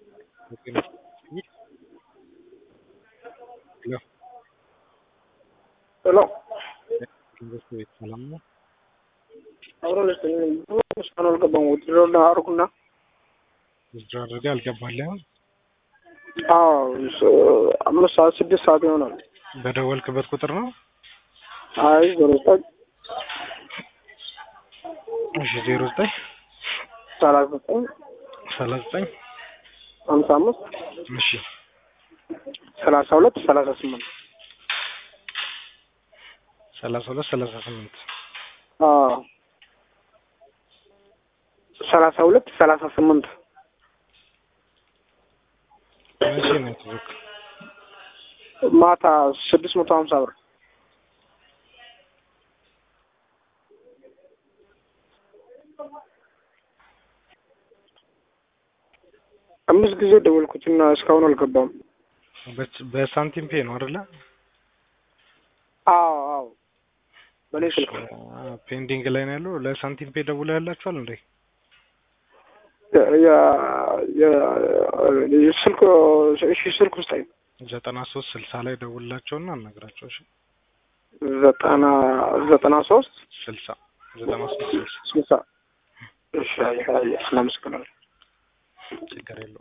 ሄሎ ሰላም ነው። አብሮ ልስጥልኝ እስካሁን አልገባም። ውድድር አርጉና ውድድር አድርገህ አልገባልህም። አዎ ስ- አምስት ሰዓት ስድስት ሰዓት ይሆናል። በደወልክበት ቁጥር ነው። አይ ዜሮ ዘጠኝ እሺ ዜሮ ዘጠኝ ሰላሳ ዘጠኝ ሰላሳ ዘጠኝ ሀምሳ አምስት እሺ ሰላሳ ሁለት ሰላሳ ስምንት ሰላሳ ሁለት ሰላሳ ስምንት አዎ ሰላሳ ሁለት ሰላሳ ስምንት መቼ ነው የተዘጋ? ማታ ስድስት መቶ ሀምሳ ብር አምስት ጊዜ ደወልኩትና እስካሁን አልገባም። በች- በሳንቲም ፔ ነው አይደለ? አዎ አዎ በእኔ ስልክ አ- ፔንዲንግ ላይ ነው ያለው። ለሳንቲም ፔ ደውለው ያላችኋል እንዴ? የ- የ- የ- የስልክ እሺ ስልክ ውስጥ አይ ዘጠና ሶስት ስልሳ ላይ ደውላቸውና አናግራቸው። እሺ ዘጠና ዘጠና ሶስት ስልሳ ዘጠና ሶስት ስልሳ ስልሳ እሺ አይ አይ እናመሰግናለን። ችግር የለውም።